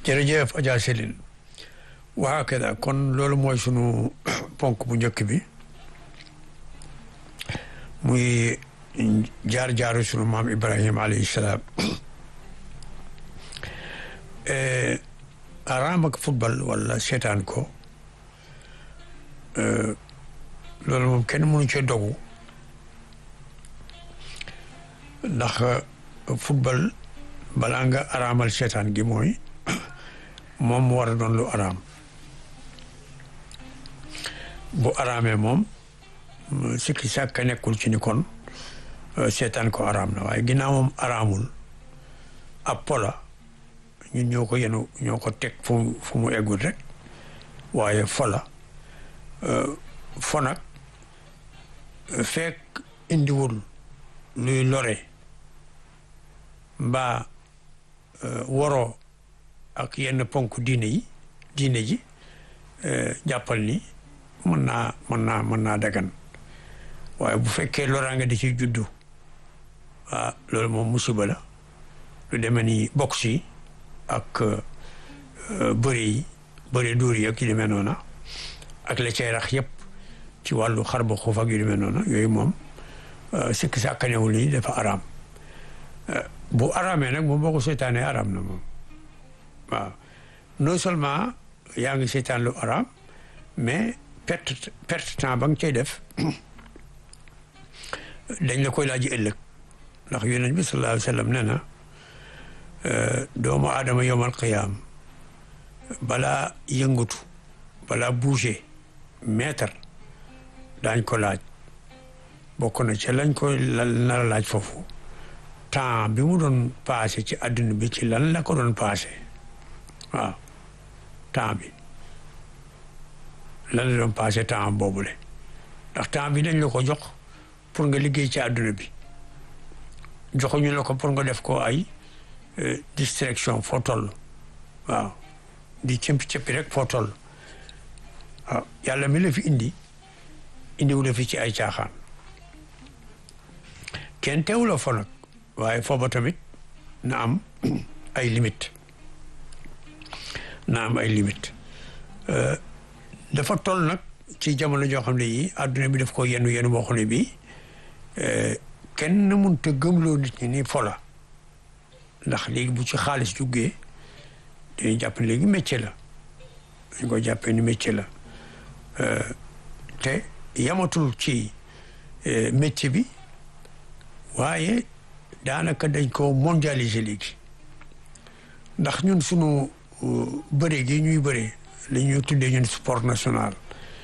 jërëjëf Adja Céline waa kada kon loolu mooy sunu ponk bu njëkk bi muy jaar-jaaru sunu maam Ibrahima alayhi salaam araam ak football wala seetaan ko loolu moom kenn mënu cee dogu ndax football balaa nga araamal seetaan gi mooy moom mu war a doon lu araam bu araamee moom sikki sàkka nekkul ci ni kon seetaan ko araam na waaye ginnaaw moom araamul ab pola ñun ñoo ko yenu ñoo ko teg fu fu mu eggul rek waaye fola fo nag fekk indiwul luy lore mbaa waroo ak yenn ponk diine yi diine ji jàppal ni mën naa mën naa mën naa dagan waaye bu fekkee loraange di ci juddu ah loolu moom musiba la lu demee ni box yi ak bëri yi bëri dóor yi ak yu demee noona ak la cay rax yëpp ci wàllu xar ba xuuf ak yu demee noona yooyu moom sikki sàkkanewul ni dafa araam bu araamee nag moom boo ko seetaanee araam na moom waaw non seulement yaa ngi seetaan lu araam mais perte perte temps ba nga cay def dañ la koy laaj ëllëg ndax yonent bi sallallahu alayhi wa sallam nee na doomu aadama yowmal qiyaam balaa yëngatu balaa bouger mètre daañ ko laaj bokk na ca lañ koy nar a laaj foofu temps bi mu doon passé ci àdduna bi ci lan la ko doon passé waaw temps bi lan la doon passé temps boobule ndax temps bi dañ la ko jox pour nga liggéey ci àdduna bi joxuñu la ko pour nga def ko ay distraction foo toll waaw di cëmpi cëppi rek foo toll waaw yàlla mi la fi indi indiwu la fi ci ay caaxaan kenn teewu la fo nag waaye fooba tamit na am ay limite na am ay limite dafa toll nag ci jamono joo xam ne yi àdduna bi daf ko yenu yenu boo xam ne bii kenn mënut a gëmloo nit ñi ni fola ndax léegi bu ci xaalis juggee dañuy jàpp ne léegi métier la dañ ko jàppee ni métier la te yamatul ci métier bi waaye daanaka dañ ko mondialiser léegi ndax ñun sunu bëre gi ñuy bëre li ñuy tuddee ñun sport national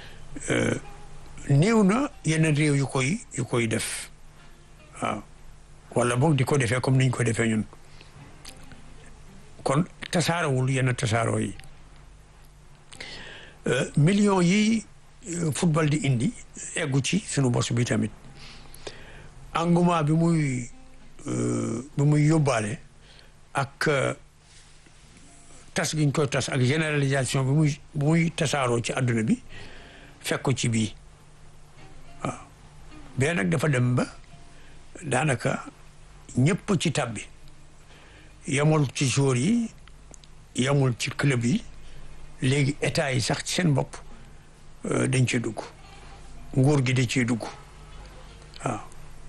néew na yeneen réew yu koy yu koy def waaw wala boog di ko defee comme niñ ko defee ñun kon tasaarawul yenn tasaaroo yi millions yi football di indi eggu ci sunu bos bi tamit engouement bi muy bi muy yóbbaale ak tas giñ koy tas ak généralisation bi muy bi muy tasaaroo ci àdduna bi fekk ko ci bii waaw bee nag dafa dem ba daanaka ñëpp ci tabbi yamul ci joueur yi yamul ci club yi léegi état yi sax ci seen bopp dañ ciy dugg nguur gi da ciy dugg waaw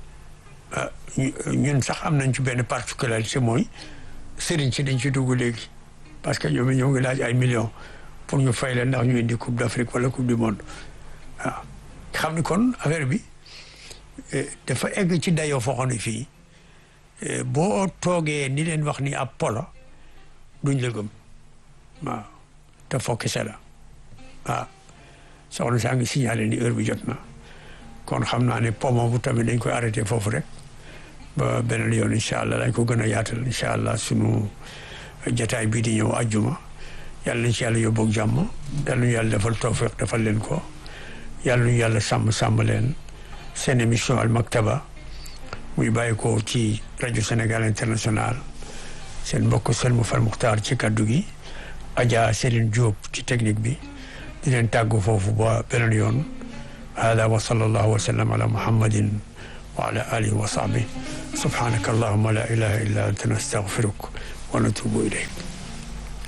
ñun sax am nañ ci benn particularité mooy sëriñ si dañ ciy dugg léegi parce que ñoom ñoo ngi laaj ay millions pour ñu fay leen ndax ñu indi coupe d'Afrique wala coupe du monde waaw xam ni kon affaire bi dafa egg ci dayoo foo xam ne fii boo toogee ni leen wax ni ab polo duñ la gëm waaw te foo kese la waaw soxna saa ngi signalé ni heure bi jot na kon xam naa ne pomo bu tamit dañ koy arrêté foofu rek ba beneen yoon incha allah dañ ko gën a yaatal incha allah sunu jataay bii di ñëw ajjuma yàlla nañ ci yàlla yóbbu ak jàmm yàlla ñu yàlla defal tawfiq defal leen ko yàlla ñu yàlla sàmm sàmm leen seen émission al maktaba muy bàyyi ko ci rajo Sénégal international seen mbokk Selmou Fall Muxtaar ci kaddu gi Adja Céline Diop ci technique bi di leen tàggu foofu ba beneen yoon hada wa sallallahu wa sallam ala muhammadin wa ala alihi wa sahbihi subhanaka allahumma la ilaha illa anta nastaghfiruk wa natubu ilayk